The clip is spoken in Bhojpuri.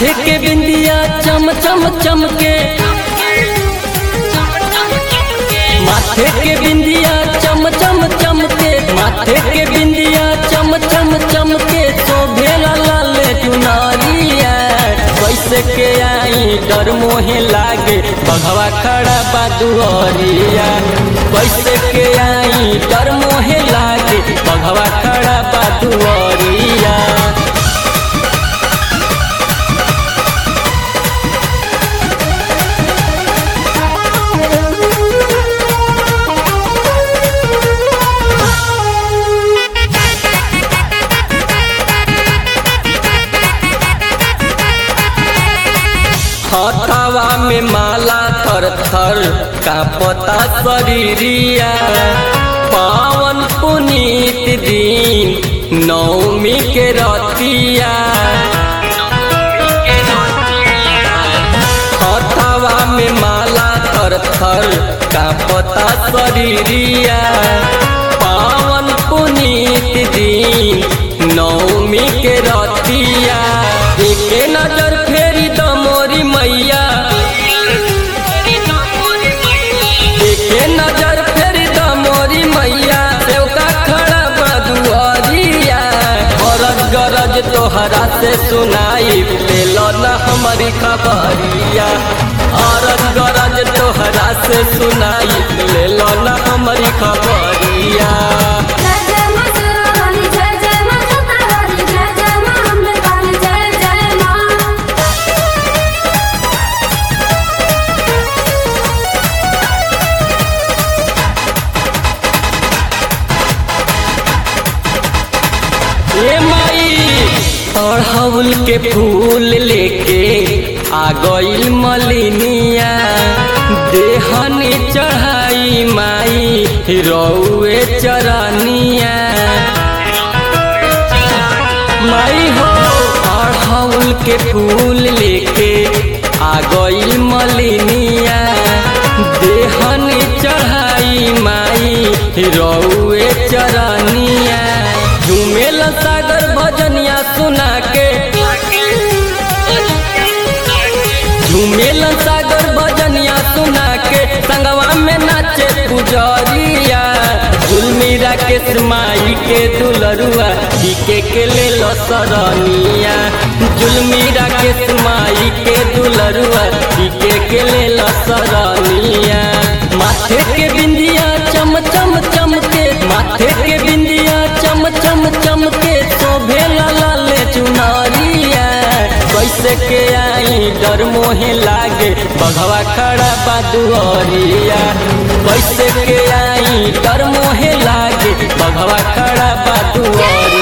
माथे के बिंदिया चम चम चमके माथे के बिंदिया चम चम चमके माथे के बिंदिया चम चम चमके शोभेला लाल चुनारिया कैसे के आई डर मोहे लागे बघवा खड़ा बा दुआरिया कैसे के आई डर मोहे लागे बघवा खड़ा बा दुआरिया हथवा में माला थर थर कापता शरीरिया पावन पुनीत दिन नौमी के रतिया हथवा में माला थर थर कापता शरीरिया पावन पुनीत दिन नौमी के रतिया एक नजर फेरी द मोरी मैया एक नजर फेरी द मोरी मैया सेवका खड़ा बदुआरिया गरज गरज तोहरा से सुनाई ले न हमारी खबरिया अरज गरज तोहरा से सुनाई ले न हमारी खबरिया जय जय मां शेरावाली जय जय मां छत्रवाली जय जय मां अम्बे वाली जय जय मां ए माई अड़हुल के फूल लेके आ गईल मलिनिया देहनी चढ़ाई माई रौए चरनिया माई हो अड़हुल के फूल लेके आ गईल मलिनिया देहनी चढ़ाई माई रौए चरनिया झूमेल सागर भजनिया सुना के झूमेल सागर भजनिया सुना के संगवा में नाचे पुजरिया झुलमीरा के माई के दुलरुआ टीके के ले लो सरनिया झुलमीरा के माई के दुलरुआ टीके के ले लो सरनिया माथे के बिंदिया चम चम चमके माथे के बिंदिया चम चम चमके शोभेला लाल चुनारिया कैसे के आई डर मोहे लागे बघवा खड़ा बा दुआरिया कैसे के आई डर मोहे लागे बघवा खड़ा बा दुआरिया